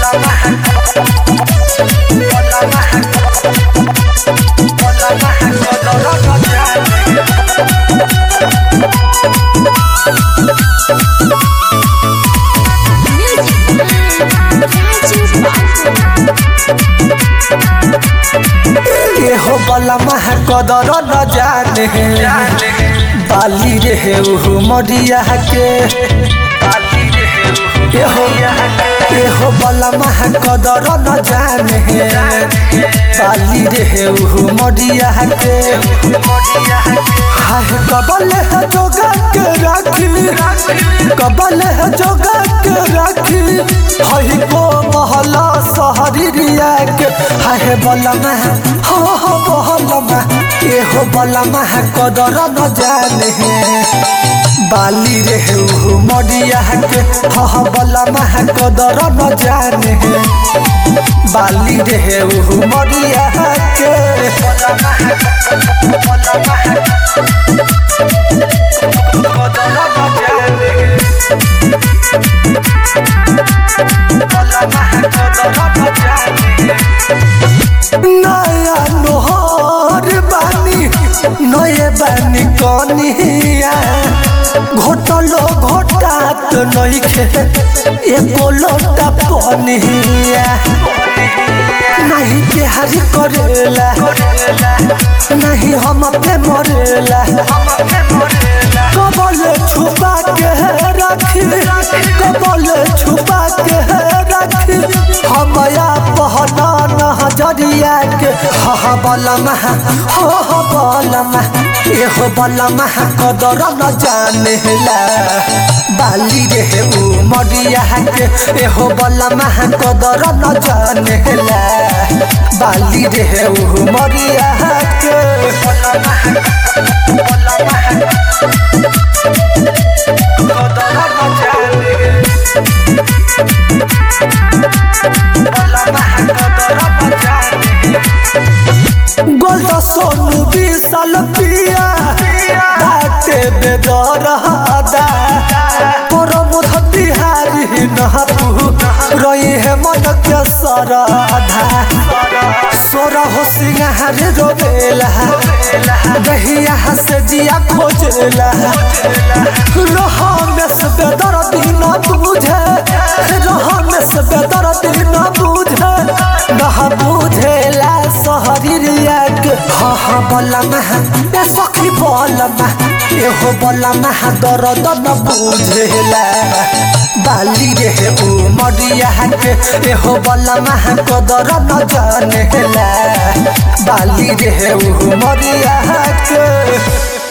एहो बलमा कदर न जाने बाली रे उहु मरिया के एहो एहो बलमा कदर न जाने बाली रे उहु मरिया के हाय कबल है जोगा के राखी कबल है जोगा के राखी हई को महला सहरी रिया के हाय बलमा हो हो बलमा एहो बलमा कदर न जाने बाली रे उहु मरिया के ह बलमा कदर न जाने बाली रे उहु मरिया के नया नोहर बानी नये बानी कनिया घोटलो घोटात नइखे एको लोटा पनिया नहीं प्यार करेला नहीं हम पे मरेला कबल छुपा के रखी कबल छुपा के रखी हमया पहना नजरिया के हा बलमा हो हो बलमा एहो बलमा कदर न जानेला बाली रे उ मरिया के एहो बलमा कदर न जानेला बाली रे उ मरिया के गोल सोनू विशाल पिया बाटे बेदरदा तोर मुध बिहारी नहबू रही है मन के सरधा सोरा हो सिंगार रोबेला दहिया से जिया खोजला रहा में से बेदर दिन बुझे रहा में से बेदर दिन बुझे नहा बुझेला सहरिया के हा हा बलमा ए सखी बलमा एहो बलमा दर्द न बुझेला बाली रे उ मरिया के एहो बलमा कदर न जानेला बाली रे उ मरिया के